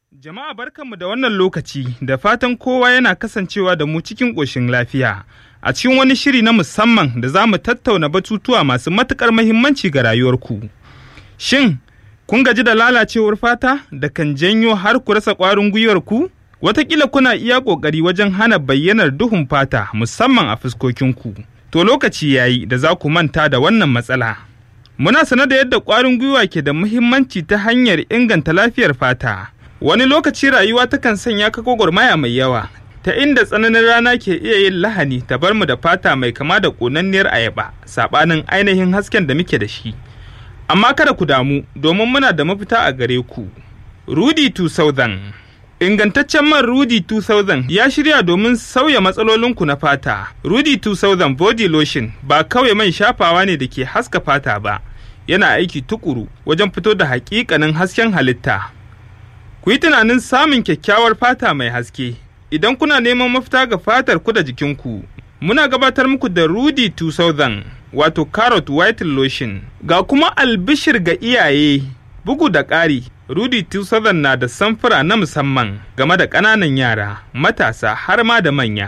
Jama'a barkanmu da wannan lokaci da fatan kowa yana kasancewa da mu cikin ƙoshin lafiya. A cikin wani shiri na musamman da za mu tattauna batutuwa masu matuƙar mahimmanci ga rayuwarku. Shin, kun gaji da lalacewar fata da kan janyo har ku rasa ƙwarin gwiwarku? Wataƙila kuna iya ƙoƙari wajen hana bayyanar duhun fata musamman a fuskokinku. To lokaci yayi da za ku manta da wannan matsala. Muna sane da yadda ƙwarin gwiwa ke da muhimmanci ta hanyar inganta lafiyar fata. Wani lokaci rayuwa takan sanya ka gwagwarmaya mai yawa, ta inda tsananin rana ke iya yin lahani ta bar mu da fata mai kama da ƙonanniyar ayaba, saɓanin ainihin hasken da muke da shi. Amma kada ku damu, domin muna da mafita a gare ku. Rudy 2000 Ingantaccen man Rudy 2000 ya shirya domin sauya matsalolinku na fata. Rudy 2000 Body Lotion ba kawai man shafawa ne da ke haska fata ba, yana aiki tukuru wajen fito da hakikanin hasken halitta. Ku yi tunanin samun kyakkyawar fata mai haske. Idan kuna neman mafita ga fatar ku da jikinku, muna gabatar muku da Rudy 2000 wato Carrot White Lotion. Ga kuma albishir ga iyaye, bugu da ƙari, Rudy 2000 na da samfura na musamman game da ƙananan yara, matasa har ma da manya.